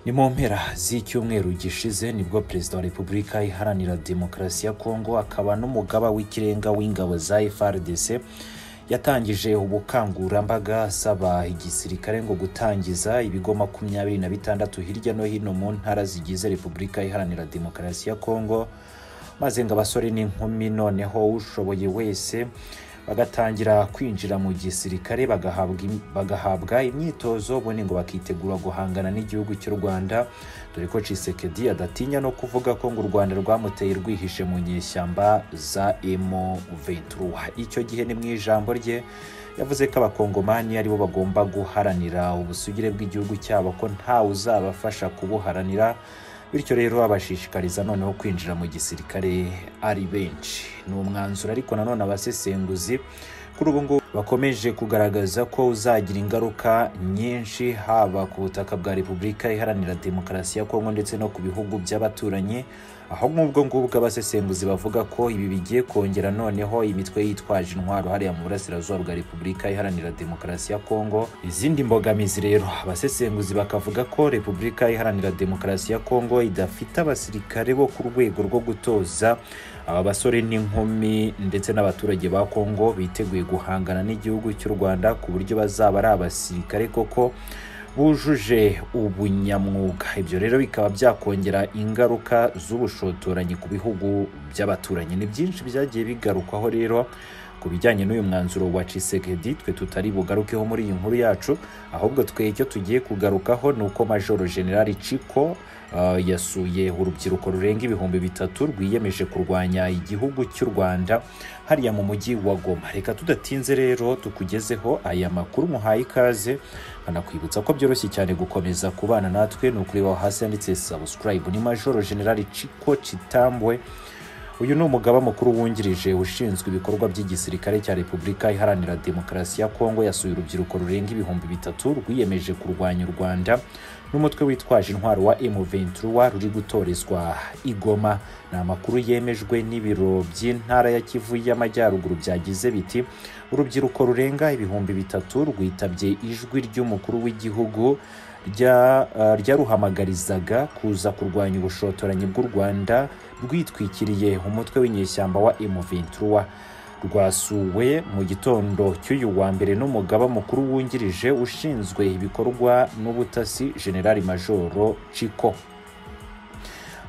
ni mu mpera z'icyumweru gishize nibwo perezida wa repubulika iharanira demokarasi ya kongo akaba n'umugaba w'ikirenga w'ingabo za frdc yatangije ubukangurambaga asaba igisirikare ngo gutangiza ibigo makumyabiri na bitandatu hirya no hino mu ntara zigize repubulika iharanira demokarasi ya kongo maze ngo abasore n'inkumi noneho ushoboye wese bagatangira kwinjira mu gisirikare bagahabwa im- bagahabwa imyitozo ubundi ngo bakitegura guhangana n'igihugu cy'u rwanda dore ko cisekedi adatinya no kuvuga ko ngo u rwanda rwamuteye rwihishe mu nyeshyamba za emo ventura icyo gihe ni mu ijambo rye yavuze ko abakongomani aribo bagomba guharanira ubusugire bw'igihugu cyabo ko ntawe uzabafasha kubuharanira bityo rero abashishikariza noneho kwinjira mu gisirikare ari benshi ni umwanzuro ariko nanone abasesenguzi kuri ubu ngubu bakomeje kugaragaza ko uzagira ingaruka nyinshi haba ku butaka bwa repubulika iharanira demokarasi ya kongo ndetse no ku bihugu by'abaturanyi aho nk'ubwo ngubwo abasesenguzi bavuga ko ibi bigiye kongera noneho imitwe yitwaje intwaro hariya mu burasirazuba bwa repubulika iharanira demokarasi ya kongo izindi mbogamizi rero abasesenguzi bakavuga ko repubulika iharanira demokarasi ya kongo idafite abasirikare bo ku rwego rwo gutoza aba basore n'inkumi ndetse n'abaturage ba kongo biteguye guhangana n'igihugu cy'u rwanda ku buryo bazaba ari abasirikare koko bujuje ubunyamwuga ibyo rero bikaba byakongera ingaruka z'ubushotoranyi ku bihugu by'abaturanyi ni byinshi byagiye bigarukwaho rero ku bijyanye n'uyu mwanzuro wa cisekedi twe tutari bugarukeho muri iyi nkuru yacu ahubwo twe icyo tugiye kugarukaho ni uko majoro generali ciko uh, yasuye urubyiruko rurenga ibihumbi bitatu rwiyemeje kurwanya igihugu cy'u rwanda hariya mu mujyi wa goma reka tudatinze rero tukugezeho aya makuru muhaye ikaze banakwibutsa ko byoroshye cyane gukomeza kubana natwe ni ukureba aho hasi handitse subscribe ni majoro generali ciko kitambwe uyu ni umugaba mukuru wungirije ushinzwe ibikorwa by'igisirikare cya repubulika iharanira demokarasi ya kongo yasuye urubyiruko rurenga ibihumbi bitatu rwiyemeje kurwanya u rwanda n'umutwe witwaje intwaro wa M23 ruri gutorezwa i Goma ni amakuru yemejwe n'ibiro by'intara ya Kivu y'Amajyaruguru byagize biti urubyiruko rurenga ibihumbi bitatu rwitabye ijwi ry'umukuru w'igihugu rya- eh, ryaruhamagarizaga kuza kurwanya ubushotoranyi bw'u rwanda rwitwikiriye umutwe w'inyeshyamba wa M23 rwasuwe mu gitondo cy'uyu wa mbere n'umugaba mukuru wungirije ushinzwe ibikorwa n'ubutasi generali majoro ciko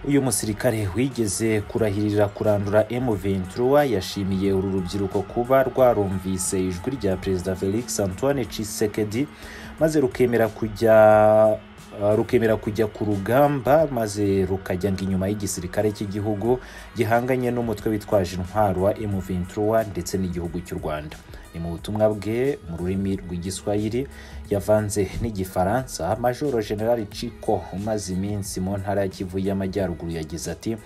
uyu musirikare wigeze kurahirira kurandura M23 yashimiye uru rubyiruko kuba rwarumvise ijwi rya perezida Felix Antoine Tshisekedi maze rukemera kujya uh, rukemera kujya ku rugamba maze rukajya inyuma y'igisirikare cy'igihugu gihanganye n'umutwe witwaje intwaro wa M23 ndetse n'igihugu cy'u Rwanda ni mu butumwa bwe mu rurimi rw'igiswahili yavanze n'igifaransa majoro generali ciko umaze iminsi mu ntara ya kivu y'amajyaruguru yagize ati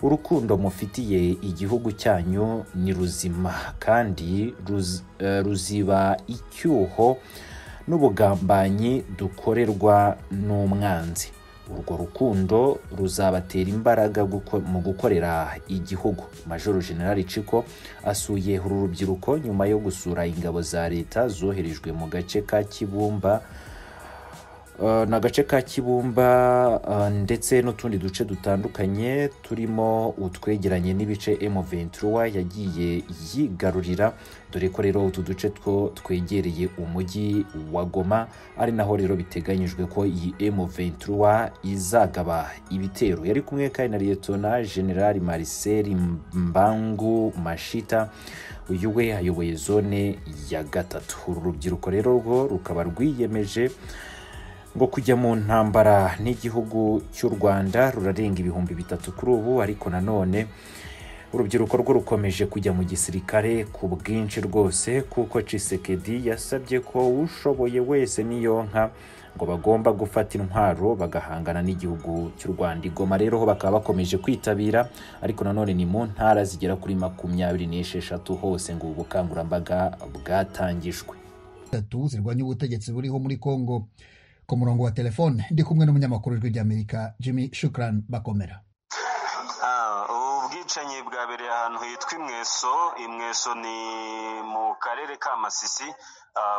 urukundo mufitiye igihugu cyanyu ni ruzima kandi ruz- eh, ruziba icyuho n'ubugambanyi dukorerwa n'umwanzi urwo rukundo ruzabatera imbaraga guko- mu gukorera igihugu majoro generali ciko asuye uru rubyiruko nyuma yo gusura ingabo za leta zoherejwe mu gace ka kibumba Uh, ni agace ka kibumba uh, ndetse n'utundi duce dutandukanye turimo utwegeranye n'ibice M23 yagiye yigarurira dore ko rero utu duce two twegereye umujyi wa Goma ari naho rero biteganyijwe ko iyi M23 izagaba ibitero yari kumwe kandi na Liyetona General Marcel Mbangu Mashita uyu we ayoboye zone ya gatatu uru rubyiruko rero rwo rukaba rwiyemeje ngo kujya mu ntambara n'igihugu cy'u rwanda rurarenga ibihumbi bitatu kuri ubu ariko nanone urubyiruko rwo rukomeje kujya mu gisirikare ku bwinshi rwose kuko cisekedi yasabye ko ushoboye wese niyonka ngo bagomba gufata intwaro bagahangana n'igihugu cy'u rwanda igoma rero ho bakaba bakomeje kwitabira ariko nanone ni mu ntara zigera kuri makumyabiri n'esheshatu hose ngo ubu bukangurambaga bwatangijwe gatatu zirwanya ubutegetsi buriho muri Kongo ku murongo wa telefone ndi kumwe n'umunyamakuru w'ijwi ry'Amerika Jimmy Shukran Bakomera Ah, ubu bwicanyi bwabereye ahantu ahantu hitwa imweso imweso ni mu karere ka masisi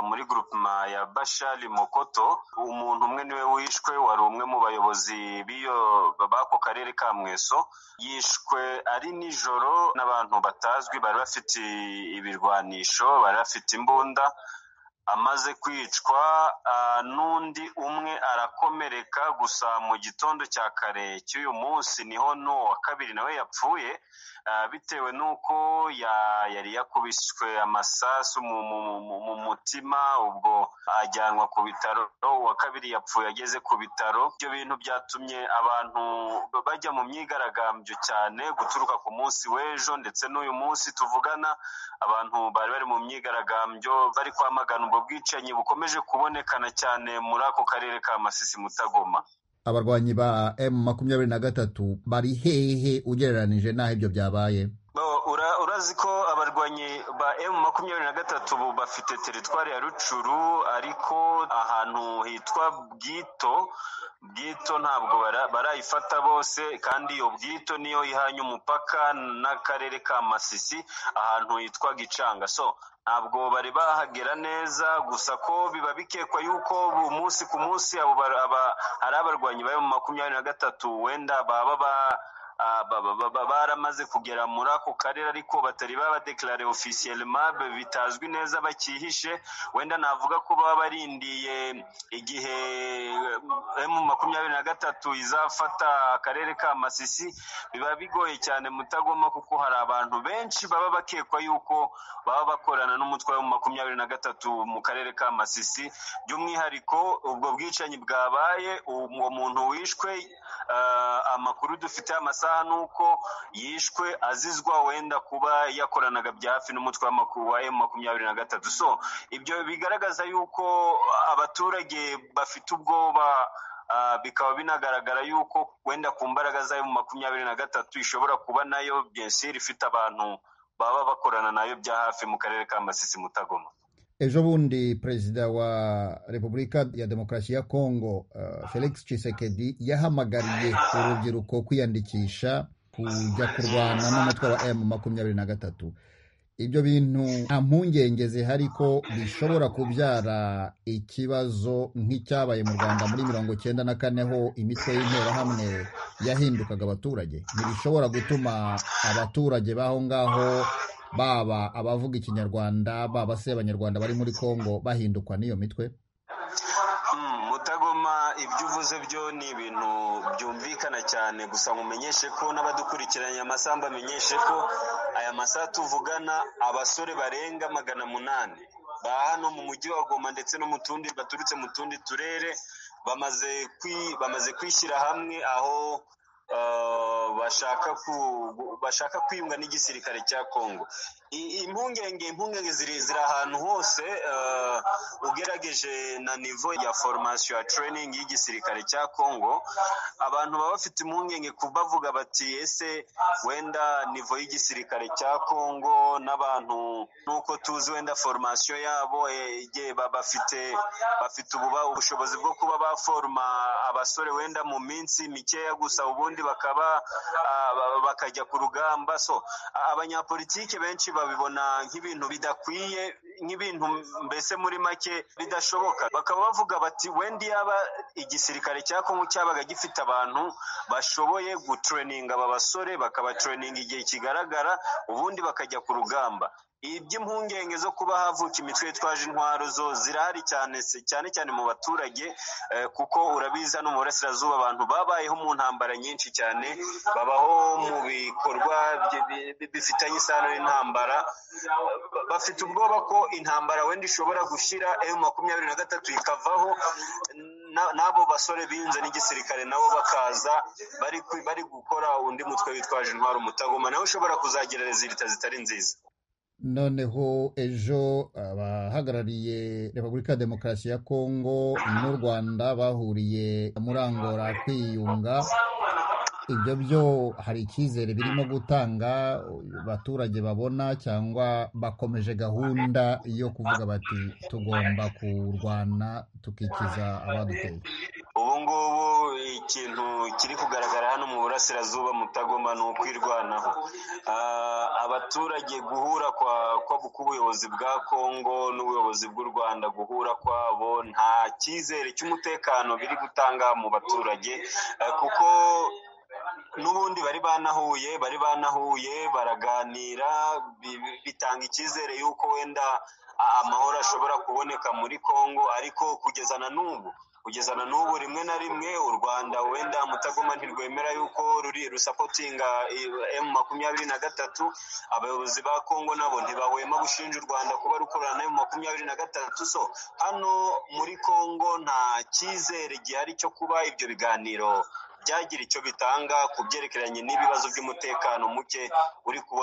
muri gurupima ya bashari mokoto umuntu umwe niwe wishwe wari umwe mu bayobozi b'iyo b'ako karere ka mweso yishwe ari nijoro n'abantu batazwi bari bafite ibirwanisho bari bafite imbunda amaze kwicwa n'undi umwe arakomereka gusa mu gitondo cya kare cy'uyu munsi niho n'uwa kabiri nawe yapfuye bitewe n'uko yari yakubiswe amasasu mu mutima ubwo ajyanwa ku bitaro uwa kabiri yapfuye ageze ku bitaro ibyo bintu byatumye abantu bajya mu myigaragambyo cyane guturuka ku munsi w'ejo ndetse n'uyu munsi tuvugana abantu bari bari mu myigaragambyo bari kwamagana ubwo bwicanyi bukomeje kubonekana cyane muri ako karere ka masisi mutagoma abarwanyi ba emu makumyabiri na gatatu bari hehe ugereranije n'aho ibyo byabaye urazi ko abarwanyi ba emu makumyabiri na gatatu bafite teritwari ya rucuru ariko ahantu hitwa bwito bwito ntabwo barayifata bose kandi iyo bwito niyo ihanye umupaka n'akarere ka masisi ahantu hitwa gicanga so ntabwo bari bahagera neza gusa ko biba bikekwa yuko umunsi ku munsi abo hari abarwanyi bari mu makumyabiri na gatatu wenda baba baramaze kugera muri ako karere ariko batari babadekarare ofisiyelema bitazwi neza bakihishe wenda navuga ko baba barindiye igihe emu makumyabiri na gatatu izafata akarere ka masisi biba bigoye cyane mutagoma kuko hari abantu benshi baba bakekwa yuko baba bakorana n'umutwe wa makumyabiri na gatatu mu karere ka masisi by'umwihariko ubwo bwicanyi bwabaye uwo muntu wishwe amakuru dufite y'amasaha amasaha ni uko yishwe azizwa wenda kuba yakoranaga bya hafi n'umutwe wa emu makumyabiri na gatatu so ibyo bigaragaza yuko abaturage bafite ubwoba bikaba binagaragara yuko wenda ku mbaraga za emu makumyabiri na gatatu ishobora kuba nayo byensiri ifite abantu baba bakorana nayo bya hafi mu karere ka masisi mutagoma ejo bundi perezida wa repubulika ya demokarasi ya kongo uh, felix Tshisekedi yahamagariye urubyiruko kwiyandikisha kujya kurwana n'umutwe wa emu makumyabiri na gatatu ibyo bintu nta mpungenge zihari ko bishobora kubyara ikibazo nk'icyabaye mu rwanda muri mirongo cyenda na kane ho imitwe y'interahamwe yahindukaga abaturage ntibishobora gutuma abaturage b'aho ngaho baba abavuga ikinyarwanda baba se abanyarwanda bari muri congo bahindukwa n'iyo mitwe mutagoma ibyo uvuze byo ni ibintu byumvikana cyane gusa mumenyeshe ko n'abadukurikiranye amasaha mbamenyeshe ko aya masaha tuvugana abasore barenga magana munani ba hano mu mujyi wa goma ndetse no mu tundi baturutse mu tundi turere bamaze bamaze kwishyira hamwe aho bashaka bashaka kwiyunga n'igisirikare cya congo impungenge impungenge ziri ahantu hose ugerageje na nivo ya foromasiyo ya training y'igisirikare cya congo abantu baba bafite impungenge bavuga bati ese wenda nivo y'igisirikare cya congo n'abantu nk'uko tuzi wenda foromasiyo yabo bafite bafite ubushobozi bwo kuba baforoma abasore wenda mu minsi mikeya gusa ubundi bakaba bakajya ku rugamba so abanyapolitiki benshi babibona nk'ibintu bidakwiye nk'ibintu mbese muri make bidashoboka bakaba bavuga bati wenda yaba igisirikare cya kongo cyabaga gifite abantu bashoboye gutureninga aba basore bakabatereninga igihe kigaragara ubundi bakajya ku rugamba iby'impungenge zo kuba havuka imitwe yitwaje intwaro zo zirahari cyane cyane cyane mu baturage kuko urabizi hano mu burasirazuba abantu babayeho mu ntambara nyinshi cyane babaho mu bikorwa bifitanye isano n'intambara bafite ubwoba ko intambara wenda ishobora gushyira emu makumyabiri na gatatu ikavaho n'abo basore binze n'igisirikare nabo bakaza bari bari gukora undi mutwe witwaje intwaro mutagoma nawe ushobora kuzagira rezilita zitari nziza noneho ejo abahagarariye repubulika ya demokarasi ya kongo n'u rwanda bahuriye muri angora kwiyunga ibyo byo hari icyizere birimo gutanga abaturage babona cyangwa bakomeje gahunda yo kuvuga bati tugomba kurwana tukikiza abaduteye ubu ngubu ikintu kiri kugaragara hano mu burasirazuba mutagoma ni ukwirwanaho abaturage guhura k'ubuyobozi bwa kongo n'ubuyobozi bw'u rwanda guhura kwabo nta cyizere cy'umutekano biri gutanga mu baturage kuko n'ubundi bari banahuye bari banahuye baraganira bitanga icyizere y'uko wenda amahoro ashobora kuboneka muri congo ariko kugeza na n'ubu kugeza na n'ubu rimwe na rimwe u rwanda wenda mutagoma ntirwemera yuko ruri rusapotinga emu makumyabiri na gatatu abayobozi ba kongo nabo ntibahwema gushinja u rwanda kuba rukorana na emu makumyabiri na gatatu so hano muri kongo nta cyizere gihari cyo kuba ibyo biganiro byagira icyo bitanga ku byerekeranye n'ibibazo by'umutekano muke uri kubona